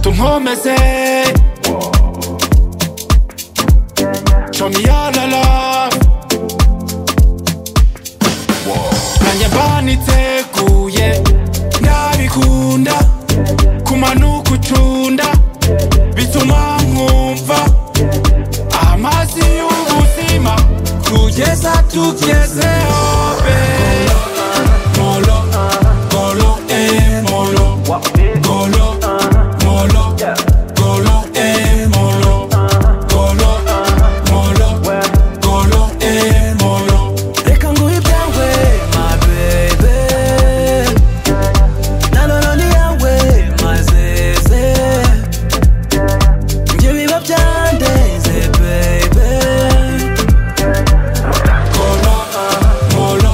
tunkomeze Johnny alala nanjye mbaniteguye nabikunda kumanuka ucunda bituma nkumva amazi y'ubuzima kugeza tugezeho babe. Molo, golo, eh, molo. Golo, molo, golo, eh, molo. Golo, molo, golo, eh, molo. Reka nguhe ibyawe, my baby. Na none ni yawe, my zeze. Njye biba byandenze, baby. Golo, molo,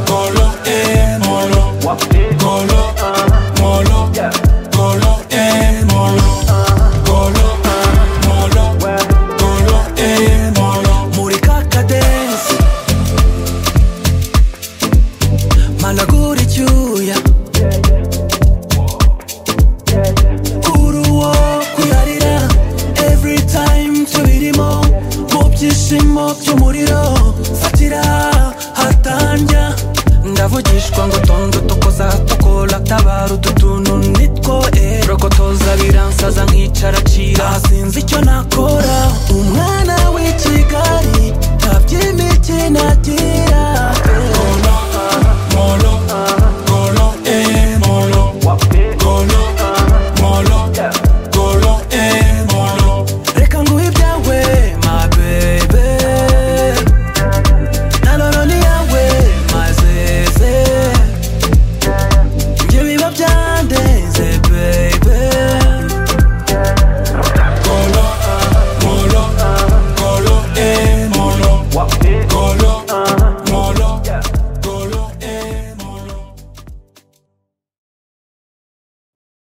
golo, eh, molo. Golo, molo, golo, eh, molo. Golo, molo, golo, eh, molo. Muri kakadensi managura icyuya kuri uwo kuyarira every time tubirimo mu byishimo by'umuriro fatira hatanja ndavugishwa ngo tondo tukoza tukola tabara utu tuntu nitwo eh rokotoza biransaza nkicara cira sinzi icyo nakora umwana w'i kigali ntaby'imikino agira